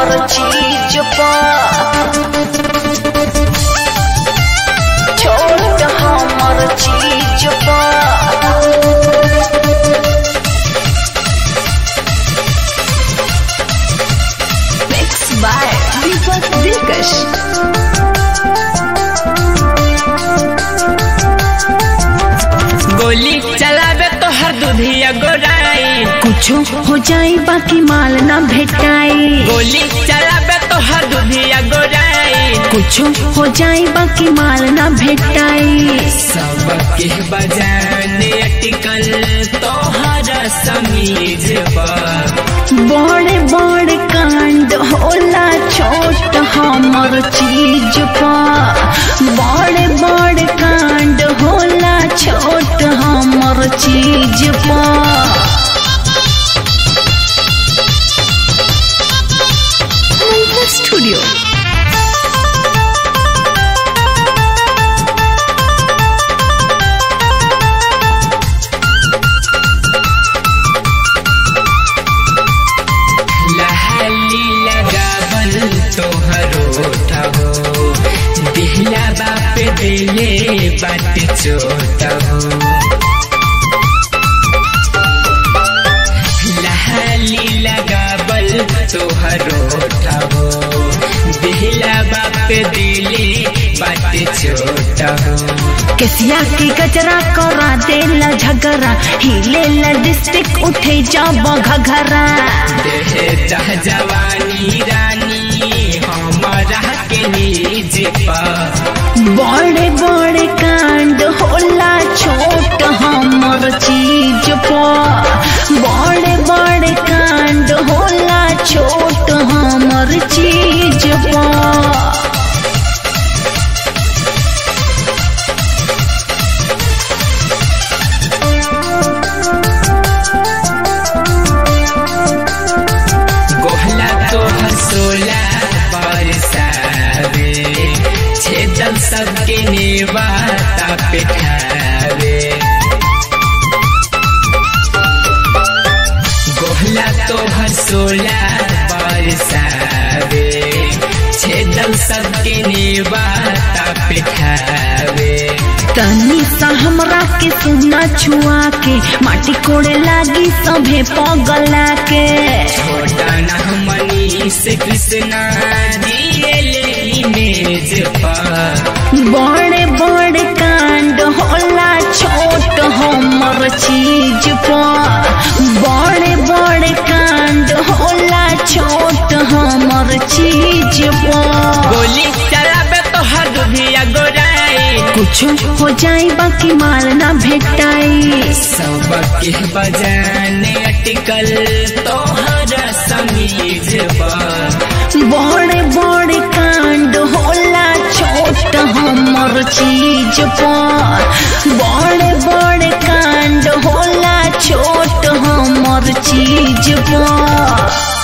हमर चीज पर छोट हमर चीज पर Mixed by Deepak Dilkash. गोली चलावे तो हर दुधिया गोराई कुछ हो जाए बाकी माल ना भेटाई गोली चलावे तो हर दुधिया गोराई कुछ हो जाए बाकी माल ना भेटाई सबके बजाने अटकल तो हर समीज पर बड़े बड़े कांड होला छोट हमर चीज पर बड़े बड़े कांड होला छोट हमर चीज पर स्टूडियो लहली लगावल तोहरो ठहो दिहला बाप दिले बात चोट हो लहली लगावल तोहरो ठहो दिहला बाप दिले बात चोट हो केसिया के गजरा करा देला झगरा हिले ला डिस्ट्रिक्ट उठे जब घघरा देह जवानी रानी हमारा के निज पर बड़े बड़े कांड होला छोट हमर चीज पर बड़े बड़े कांड होला छोट हमर चीज पर गोहला तो हसोला बरसावे छेदल सबके नेवाता पिठावे गोहला तो हसोला बरसावे छेदल सबके नेवाता पिठावे तनी सा हमरा के सुना छुआ के माटी कोड़े लागी सभे पगला के छोटा न मनी से कृष्णा दिए इमेज पर बड़े बड़े कांड होला छोट हमर चीज पर बड़े बड़े कांड होला छोट हमर चीज पर गोली चलावे तो हर दुधिया गोराई कुछ हो जाए बाकी माल ना भेटाई सबके बजाने अटकल तो हर समीज पर बड़े बड़े कांड होला छोट हमर चीज पर बड़े बड़े कांड होला छोट हमर चीज पर